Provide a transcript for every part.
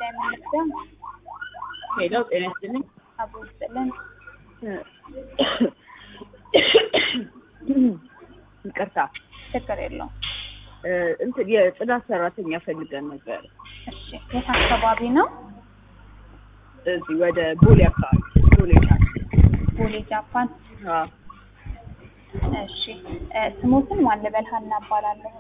የምንወስደው ሄሎ ጤና ይስጥልኝ። አቦ ይስጥልን። ይቅርታ ችግር የለውም። እንትን የጽዳት ሰራተኛ ፈልገን ነበር። እሺ የት አካባቢ ነው? እዚህ ወደ ቦሌ አካባቢ ቦሌ ጫፍ። ቦሌ ጃፓን። አዎ እሺ እ ስሞትን ማን ልበል? ሀና እባላለሁ።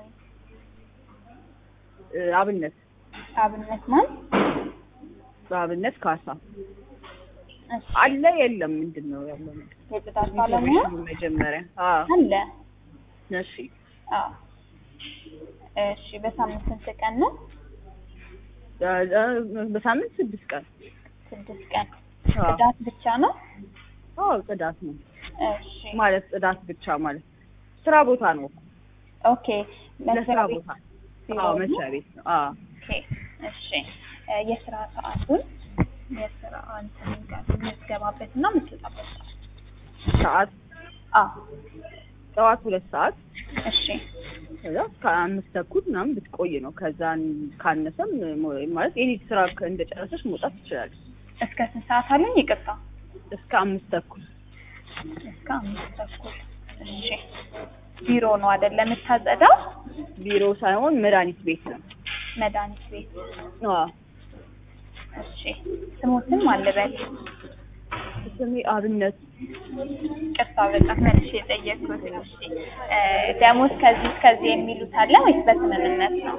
እ አብነት አብነት ማን? በአብነት ካሳ እሺ አለ የለም ምንድን ነው ያለው ነገር? የጽዳት ባለሙያ ኢንፎርሜሽኑ መጀመሪያ አዎ አለ። እሺ አዎ እሺ በሳምንት ስንት ቀን ነው? እ- እ- በሳምንት ስድስት ቀን ስድስት ቀን። አዎ ጽዳት ብቻ ነው? አዎ ጽዳት ነው እሺ ማለት ጽዳት ብቻ ማለት ስራ ቦታ ነው እኮ ኦኬ ለስራ መስሪያ ቤት ቦታ ቢሮ አዎ ነው? መስሪያ ቤት ነው አዎ ኦኬ እሺ እ የስራ ሰዓቱን የስራ እንትን ጋር የምትገባበት እና የምትወጣበት ሰዓት ሰዓት አዎ ጠዋት ሁለት ሰዓት እሺ ከዛ እስከ አምስት ተኩል ምናምን ብትቆይ ነው። ከዛን ካነሰም ሞ- ማለት የኔት ስራ ከ- እንደጨረሰች መውጣት ትችላለች። እስከ ስንት ሰዓት አሉኝ? ይቅርታ እስከ አምስት ተኩል እስከ አምስት ተኩል እሺ ቢሮ ነው አይደለም የምታጸዳው? ቢሮ ሳይሆን መድኃኒት ቤት ነው። መድኃኒት ቤት አዎ እሺ ስሞትን ማን ልበል? ስሜ አብነት ቅርታ በጣም መልሼ የጠየቅኩት እሺ እ ደሞዝ ከዚህ እስከዚህ የሚሉት አለ ወይስ በስምምነት ነው?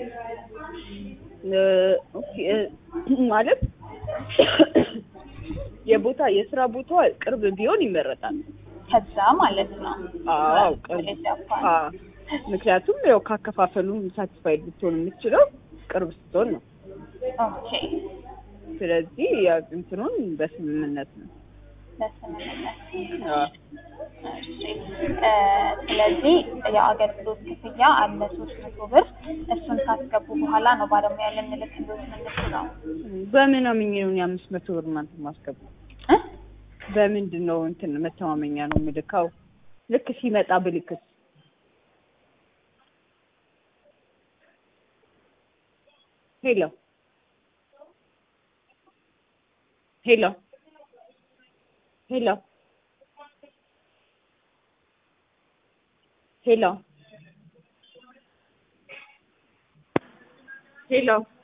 እ፣ ኦኬ፣ እ፣ ማለት የቦታ የስራ ቦታ ቅርብ ቢሆን ይመረጣል። ከዛ ማለት ነው አዎ ቅርብ ወደ ጃፓን አዎ ምክንያቱም ያው ካከፋፈሉም ሳቲስፋይድ ልትሆን የምትችለው ቅርብ ስትሆን ነው። ኦኬ ስለዚህ ያው እንትኑን በስምምነት ነው። በስምምነት አዎ እሺ እ ስለዚህ የአገልግሎት ክፍያ አለ ሶስት መቶ ብር እሱን ካስገቡ በኋላ ነው ባለሙያ ልንልክሎት የምንችለው በምን አምኜ ነው እኔ አምስት መቶ ብር እናንተ ማስገባው? እ በምንድን ነው እንትን መተማመኛ ነው የምልካው? ልክ ሲመጣ ብልክስ? ሄሎ ሄሎ ሄሎ ሄሎ ሄሎ